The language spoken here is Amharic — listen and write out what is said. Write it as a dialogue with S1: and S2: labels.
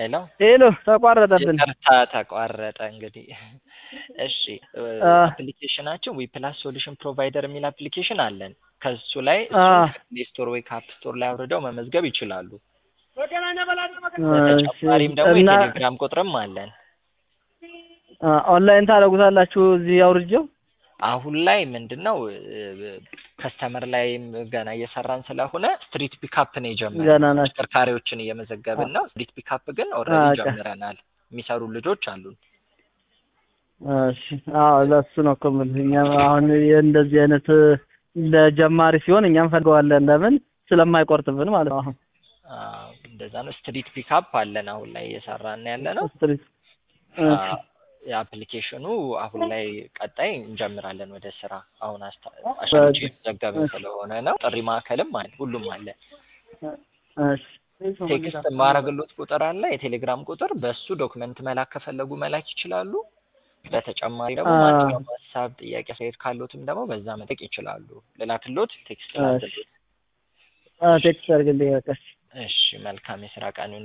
S1: ሄሎ
S2: ሄሎ ተቋረጠብን።
S1: ይቅርታ ተቋረጠ። እንግዲህ እሺ
S2: አ
S1: አፕሊኬሽናችን ዊ ፕላስ ሶሉሽን ፕሮቫይደር የሚል አፕሊኬሽን አለን። ከሱ ላይ
S2: አ
S1: እሱን ከፕሌይ ስቶር ወይ ከአፕ ስቶር ላይ አውርደው መመዝገብ ይችላሉ።
S2: እሺ
S1: በተጨማሪም ደግሞ
S2: እና
S1: የቴሌግራም ቁጥርም አለን።
S2: አ ኦንላይን ታደርጉታላችሁ እዚህ አውርጄው?
S1: አሁን ላይ ምንድን ነው ከስተመር ላይም ገና እየሰራን ስለሆነ ስትሪት ፒካፕ ነው የጀመርነው።
S2: ገና ናችሁ።
S1: ተሽከርካሪዎችን እየመዘገብን ነው። ስትሪት ፒካፕ ግን ኦልሬዲ
S2: አቀ
S1: ጀምረናል። የሚሰሩ ልጆች አሉን።
S2: እሺ አዎ ለሱ ነው እኮ የምልህ። እኛም አሁን እንደዚህ አይነት ለጀማሪ ሲሆን እኛም ፈልገዋለን። ለምን ስለማይቆርጥብን ማለት ነው። አሁን
S1: አዎ፣ እንደዛ ነው። ስትሪት ፒካፕ አለን አሁን ላይ እየሰራን ያለ ነው።
S2: ስትሪት እሺ
S1: የአፕሊኬሽኑ አሁን ላይ ቀጣይ እንጀምራለን ወደ ስራ። አሁን አስታ- አሻሽጬ
S2: በቃ
S1: እየዘገብን
S2: እሺ
S1: ስለሆነ ነው። ጥሪ ማዕከልም አለ፣ ሁሉም አለ።
S2: እሺ
S1: ቴክስት የማረግሎት ቁጥር አለ፣ የቴሌግራም ቁጥር። በሱ ዶክመንት መላክ ከፈለጉ መላክ ይችላሉ። በተጨማሪ ደግሞ
S2: አ
S1: ማንኛውም ሀሳብ፣ ጥያቄ፣ አስተያየት ካሎትም ደግሞ በዛ መጠየቅ ይችላሉ። ልላክሎት፣ ቴክስት
S2: እሺ
S1: ላድርግሎት።
S2: አ ቴክስት አድርግልኝ በቃ።
S1: እሺ፣ መልካም የስራ ቀን